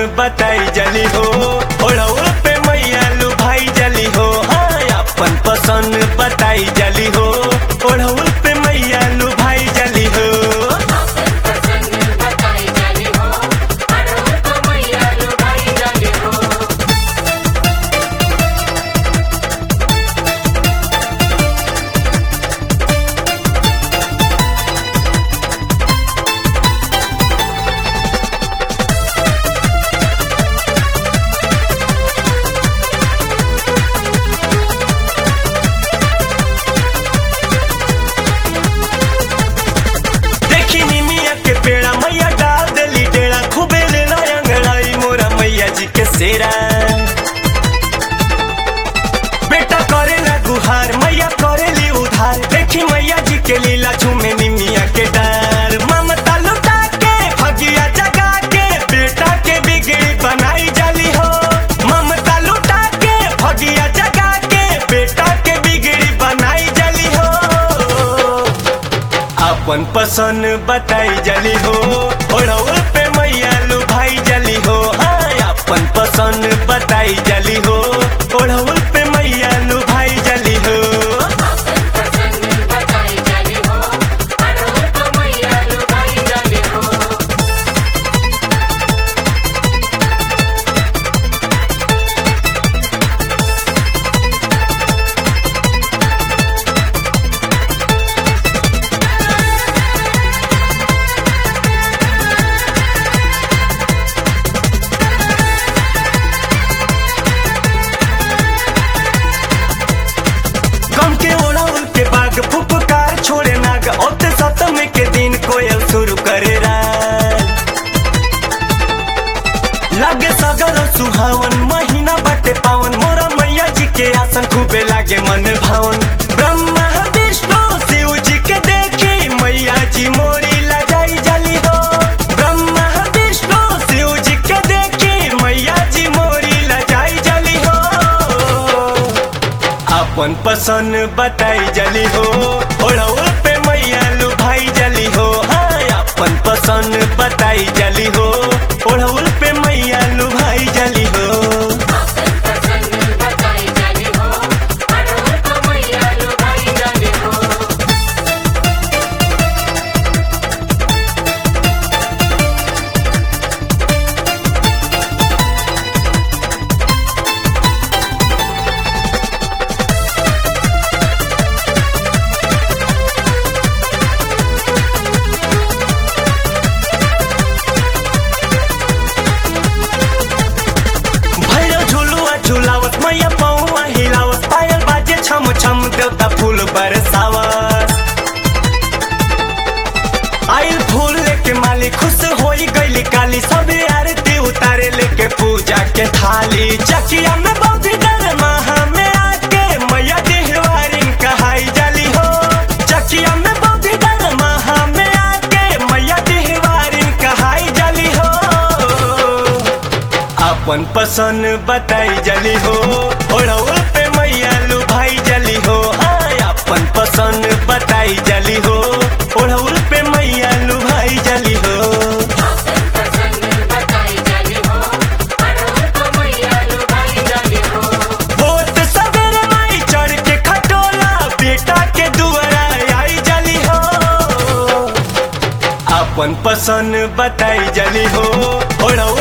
बताई जली हो ओढ़ौल पे मैया लू भाई जली हो हाँ अपन पसंद बताई जली हो ओढ़ौल पे मैया लू भाई जली हो पसंद बताई जाली हो अड़हुल को मैया लुभाई जाली हो देखी निमिया के पेड़ा मैया डाल देली डेड़ा खूबे ले अंगड़ाई मोरा मैया जी के सेरा बेटा करे ना गुहार मैया करेली उधार देखी मैया जी के लीला झूमे निमिया के डार ममता लुटा के भगिया जगा के बेटा के बिगड़ी बनाई जाली हो ममता लुटा के भगिया जगा के बेटा के बिगड़ी बनाई जाली हो अपन पसंद बताई जली हो ओढ़ौल पे मैया लू भाई जली हो हाँ अपन पसंद बताई जली हो ओढ़ौल पे मैया लू भाई जली हो पसंद बताई जाली हो अड़हुल को मैया लुभाई जाली हो गम के ओढ़ौल के बाग फुफकार छोड़े नाग ओते सप्तमी के दिन कोयल शुरू करे रात लागे सगर सुहावन महीना बाटे पावन मोरा मैया जी के आसन खूबे लागे मन भावन ब्रह्मा विष्णु शिव जी के देखी मैया जी मोरी लगाई जली हो ब्रह्मा विष्णु शिव जी के देखी मैया जी मोरी लगाई जली हो अपन पसंद बताई जली हो ओढ़ौल पे मैया लू भाई जली हो हाँ अपन पसंद बताई जली हो ओढ़ौल पे मैया लू भाई जली हो पसंद बताई जाली हो अड़हुल को मैया लुभाई जाली हो भैरव झुलुआ झुलावत मैया पौआ हिलावत पायल बाजे छम छम देवता फूल बरसावत आइल फूल लेके माली खुश होई गईली काली सब आरती उतारे लेके पूजा के थाली चकिया में बौद्धि डर महा में आके मैया देहवारी कहाई जाली हो चकिया में बौद्धि डर महा में आके मैया देहवारी कहाई जाली हो अपन पसंद बताई जली हो ओढ़ौल पे मैया लू भाई जली हो हाँ अपन पसंद बताई जली हो ओढ़ौल पे मैया लू भाई जली हो पसंद बताई जाली हो अड़हुल को मैया लुभाई जाली हो होत सवेरे माई चढ़ के खटोला बेटा के दुआरा आई जली हो अपन पसंद बताई जली हो ओढ़ौल